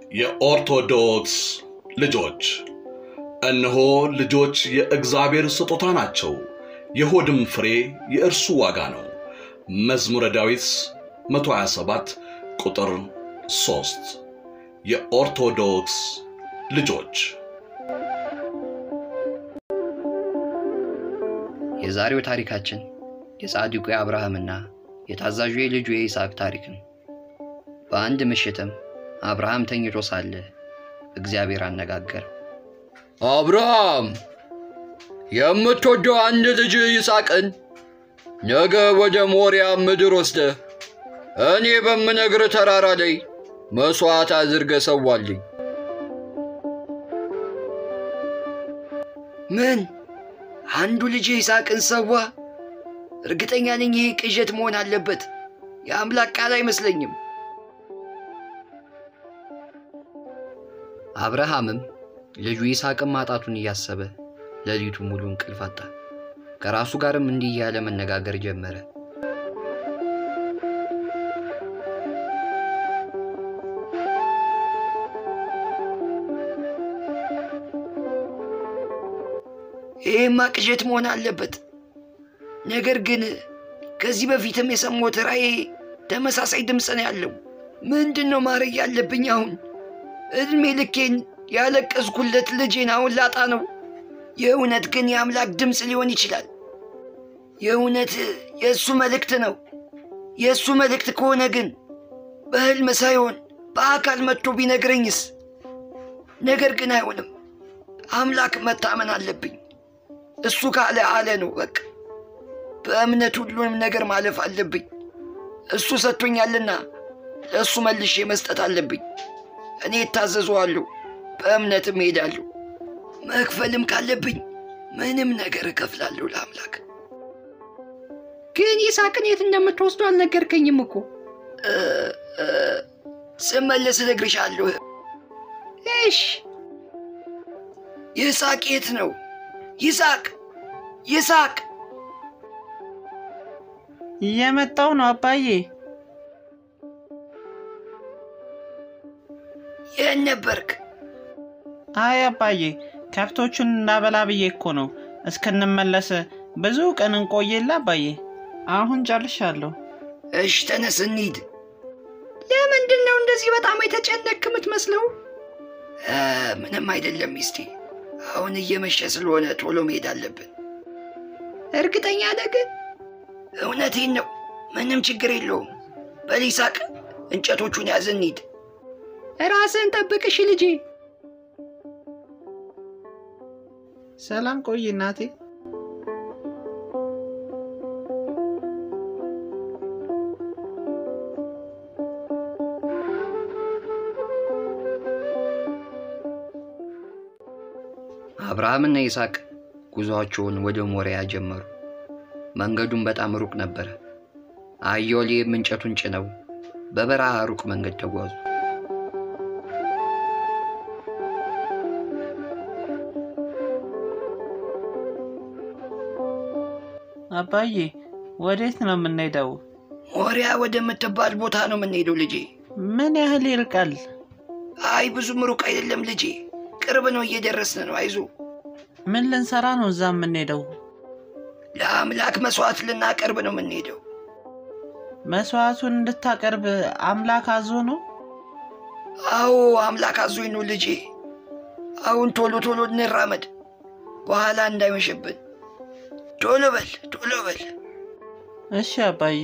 የኦርቶዶክስ ልጆች እነሆ ልጆች የእግዚአብሔር ስጦታ ናቸው፣ የሆድም ፍሬ የእርሱ ዋጋ ነው። መዝሙረ ዳዊት 127 ቁጥር 3 የኦርቶዶክስ ልጆች የዛሬው ታሪካችን የጻድቁ የአብርሃምና የታዛዡ የልጁ የይስሐቅ ታሪክ ነው። በአንድ ምሽትም አብርሃም ተኝቶ ሳለ እግዚአብሔር አነጋገረው። አብርሃም የምትወደው አንድ ልጅ ይስሐቅን ነገ ወደ ሞሪያ ምድር ወስደህ እኔ በምነግር ተራራ ላይ መሥዋዕት አድርገህ ሰዋልኝ። ምን? አንዱ ልጅ ይስሐቅን ሰዋ? እርግጠኛ ነኝ ይህ ቅዠት መሆን አለበት። የአምላክ ቃል አይመስለኝም። አብርሃምም ልጁ ይስሐቅን ማጣቱን እያሰበ ሌሊቱ ሙሉ እንቅልፍ አጣ። ከራሱ ጋርም እንዲህ እያለ መነጋገር ጀመረ። ይህማ ቅዠት መሆን አለበት። ነገር ግን ከዚህ በፊትም የሰማሁት ራእይ ተመሳሳይ ድምፅ ነው ያለው። ምንድን ነው ማድረግ ያለብኝ አሁን? እድሜ ልኬን ያለቀስኩለት ልጄን አሁን ላጣ ነው። የእውነት ግን የአምላክ ድምፅ ሊሆን ይችላል። የእውነት የእሱ መልእክት ነው። የእሱ መልእክት ከሆነ ግን በሕልም ሳይሆን በአካል መጥቶ ቢነግረኝስ? ነገር ግን አይሆንም። አምላክ መታመን አለብኝ። እሱ ካለ አለ ነው በቃ። በእምነት ሁሉንም ነገር ማለፍ አለብኝ። እሱ ሰጥቶኛልና ለእሱ መልሼ መስጠት አለብኝ። እኔ እታዘዘዋለሁ፣ በእምነትም እሄዳለሁ። መክፈልም ካለብኝ ምንም ነገር እከፍላለሁ ለአምላክ። ግን ይስሐቅን የት እንደምትወስዱ አልነገርከኝም እኮ። ስመለስ እነግርሻለሁ። እሽ። ይስሐቅ የት ነው? ይስሐቅ ይስሐቅ! እየመጣው ነው አባዬ። የት ነበርክ? አይ አባዬ፣ ከብቶቹን እንዳበላ ብዬ እኮ ነው። እስክንመለስ ብዙ ቀን እንቆየላ አባዬ። አሁን ጨርሻለሁ። እሽ፣ ተነስ እንሂድ። ለምንድን ነው እንደዚህ በጣም የተጨነቅክ የምትመስለው? ምንም አይደለም ሚስቴ። አሁን እየመሸ ስለሆነ ቶሎ መሄድ አለብን። እርግጠኛ ነህ ግን? እውነቴን ነው። ምንም ችግር የለውም። በል ይስሐቅ፣ እንጨቶቹን ያዝ እንሂድ። ራስህን ጠብቅሽ ልጄ። ሰላም ቆይ እናቴ። አብርሃምና ይስሐቅ ጉዞአቸውን ወደ ሞሪያ ጀመሩ። መንገዱን በጣም ሩቅ ነበረ። አህያው እንጨቱን ጭነው በበረሃ ሩቅ መንገድ ተጓዙ። አባዬ ወዴት ነው የምንሄደው? ሞሪያ ወደምትባል ቦታ ነው የምንሄደው ልጄ። ምን ያህል ይርቃል? አይ ብዙም ሩቅ አይደለም ልጄ፣ ቅርብ ነው፣ እየደረስን ነው። አይዞ። ምን ልንሰራ ነው እዛ የምንሄደው? ለአምላክ መስዋዕት ልናቀርብ ነው የምንሄደው። መስዋዕቱን እንድታቀርብ አምላክ አዞ ነው? አዎ አምላክ አዞኝ ነው ልጄ። አሁን ቶሎ ቶሎ እንራመድ፣ በኋላ እንዳይመሽብን። ቶሎ በል ቶሎ በል። እሺ አባዬ።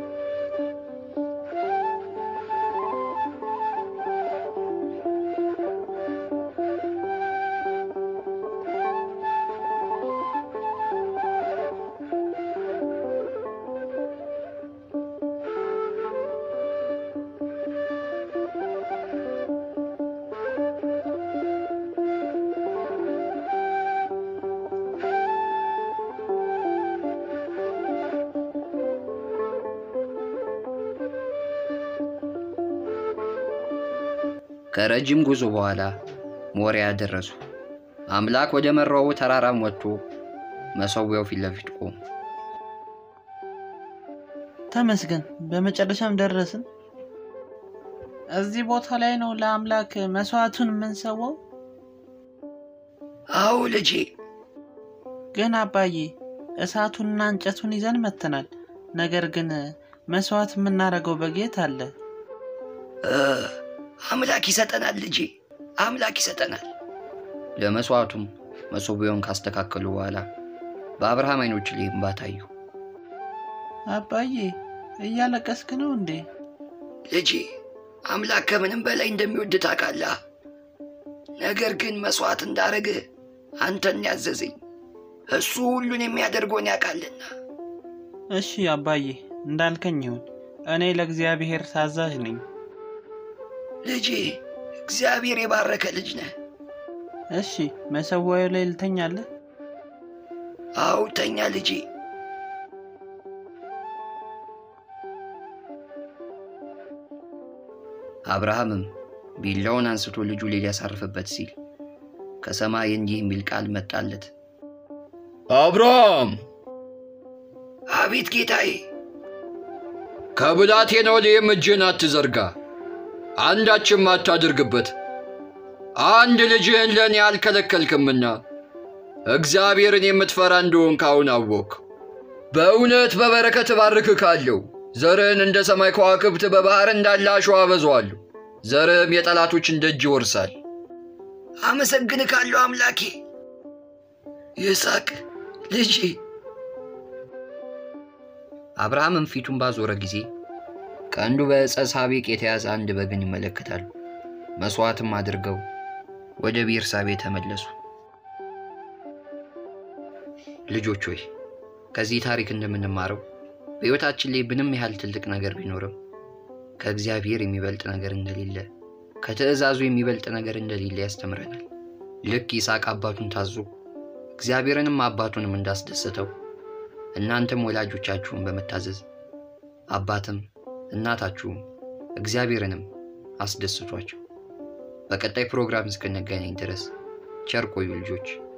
ከረጅም ጉዞ በኋላ ሞሪያ ደረሱ። አምላክ ወደ መራው ተራራም ወጥቶ መሰዊያው ፊት ለፊት ቆሙ። ተመስገን፣ በመጨረሻም ደረስን። እዚህ ቦታ ላይ ነው ለአምላክ መስዋዕቱን የምንሰዋው? አዎ ልጄ፣ ግን አባዬ እሳቱንና እንጨቱን ይዘን መጥተናል። ነገር ግን መስዋዕት የምናደርገው በጌት አለ። እ፣ አምላክ ይሰጠናል ልጄ፣ አምላክ ይሰጠናል። ለመስዋዕቱም መሶቢያውን ካስተካከሉ በኋላ በአብርሃም አይኖች ላይ እንባ ታዩ። አባዬ እያለቀስክ ነው እንዴ? ልጄ አምላክ ከምንም በላይ እንደሚወድ ታውቃለህ። ነገር ግን መስዋዕት እንዳረግህ አንተን ያዘዘኝ እሱ ሁሉን የሚያደርገውን ያውቃልና። እሺ አባዬ እንዳልከኝ ይሁን። እኔ ለእግዚአብሔር ታዛዥ ነኝ። ልጄ እግዚአብሔር የባረከ ልጅ ነህ። እሺ መሰዋዩ ላይ ልተኛለህ? አዎ ተኛ ልጄ። አብርሃምም ቢላውን አንስቶ ልጁ ላይ ሊያሳርፍበት ሲል ከሰማይ እንዲህ የሚል ቃል መጣለት። አብርሃም አቤት ጌታዬ። ከብላቴናው ላይም እጅህን አትዘርጋ፣ አንዳችም አታድርግበት። አንድ ልጅህን ለእኔ አልከለከልክምና እግዚአብሔርን የምትፈራ እንደሆንክ አሁን አወቅ። በእውነት በበረከት እባርክሃለሁ። ዘርህን እንደ ሰማይ ከዋክብት በባሕር እንዳለ አሸዋ አበዛዋለሁ። ዘርህም የጠላቶችን ደጅ ይወርሳል። አመሰግንካለሁ አምላኬ። ይስሐቅ ልጄ። አብርሃምም ፊቱን ባዞረ ጊዜ ቀንዱ በዕፀ ሳቤቅ የተያዘ አንድ በግን ይመለከታሉ። መሥዋዕትም አድርገው ወደ ቤርሳቤ ተመለሱ። ልጆች ሆይ ከዚህ ታሪክ እንደምንማረው በሕይወታችን ላይ ምንም ያህል ትልቅ ነገር ቢኖርም ከእግዚአብሔር የሚበልጥ ነገር እንደሌለ፣ ከትእዛዙ የሚበልጥ ነገር እንደሌለ ያስተምረናል። ልክ ይስሐቅ አባቱን ታዞ እግዚአብሔርንም አባቱንም እንዳስደሰተው እናንተም ወላጆቻችሁን በመታዘዝ አባትም እናታችሁም እግዚአብሔርንም አስደስቷቸው። በቀጣይ ፕሮግራም እስክንገናኝ ድረስ ቸር ቆዩ ልጆች።